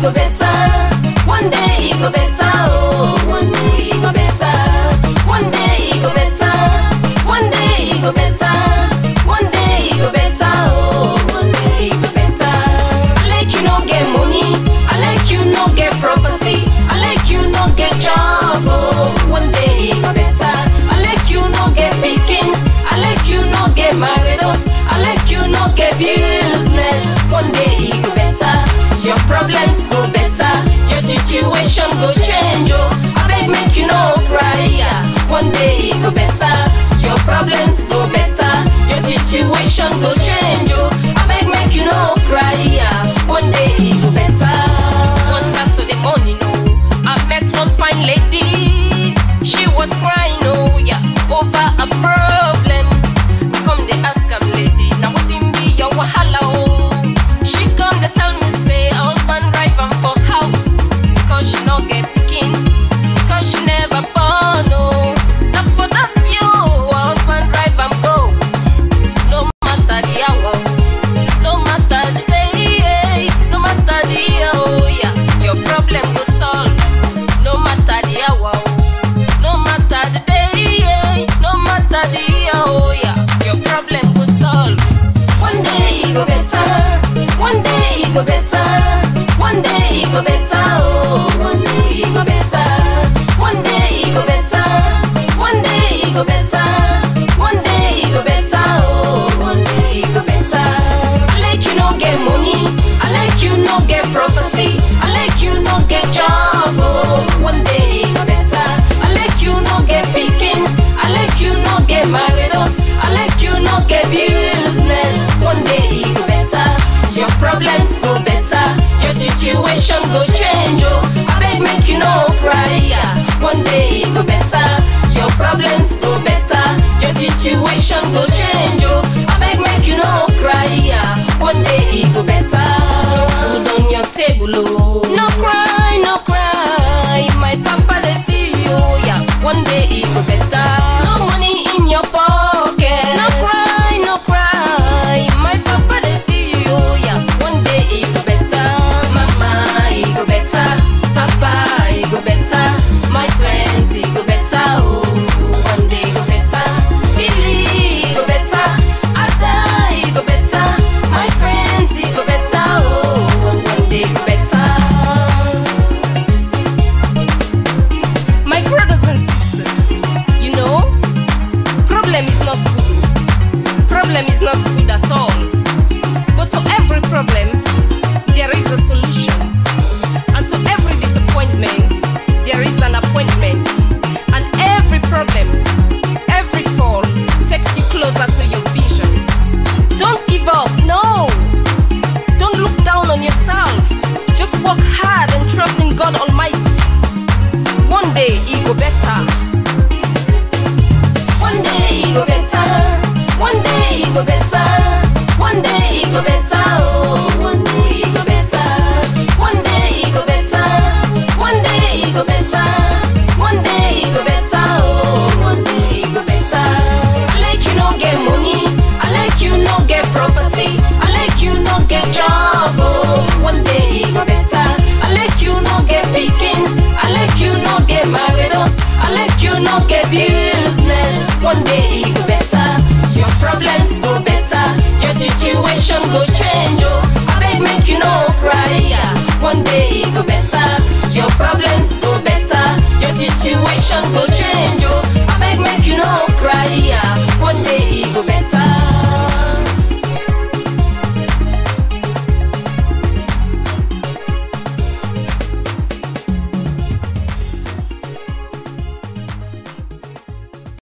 go better. One day it go better. Oh, one day it go better. One day it go better. One day it go better. One day it go better. Oh, one day it go better. I like you no get money. I like you no get property. I like you no get job. Oh, one day it go better. I like you no get picking. I like you no get maridos. I like you no get business. One day it go better. Your problems go better. Your situation go change. Oh, I beg make you no cry. yeah. One day it go better. Your problems go better. Your situation go change. Oh, I beg make you no cry. yeah. One day it go better. One Saturday morning, oh, I met one fine lady. She was crying, oh yeah, over a problem. I come they ask am lady, now what in be your wahala oh? She come they tell me say her husband drive am for house because she no get pikin, because she never born oh. Now for that you, her husband drive am go. No matter the hour, no matter the day, no matter the year, oh yeah, your problem go solve. No matter the hour, no matter the day, no matter the year, oh yeah, your problem go solve. One day it go better, one day it go better, one day it go better, oh, one day it go better, one day it go better, one day it go better, one day it go better, oh, one day it go better. I like you no get money, I like you no get property, I like you no get job, oh, one day it go better. I like you no get picking, I like you no get maridos, I like you no get business. One day it go better, your problems go better, your situation go change, oh. I beg make you no cry, yeah. One day it go better, your problems go better, your situation go change, oh. I beg make you no cry, yeah. One day it go better. No food on your table, oh. No cry, no cry. My papa they see you, yeah. One day it go better. No money in your pocket. No cry, no cry. My papa they see you, yeah. One day it go better. Mama, it go better. Papa, it go better. My friends, it go better. Oh, one day it go better. Billy, it go better. Ada, it go better. My friends, it go better. Oh, one day it go better. My brothers and sisters, you know, problem is not good. Problem is not good at all. But to every problem, there is a solution. And to every disappointment, there is an appointment. And every problem, every fall takes you closer to your vision. Don't give up, no. Don't look down on yourself. Just work hard and trust in God Almighty. One day it go better. One day it go better. One day it go better. One day it go better. Oh, one day it go better. One day it go better. One day it go better. One day it go better. Oh, one day it go better. I like you no get money. I like you no get property. I like you no get job. Oh, one day it go better. I like you no get picking. I like you no get maridos. I like you no get business. One day it go better. Your problems go better. Your situation go change. Oh, I beg make you no cry. yeah. One day it go better.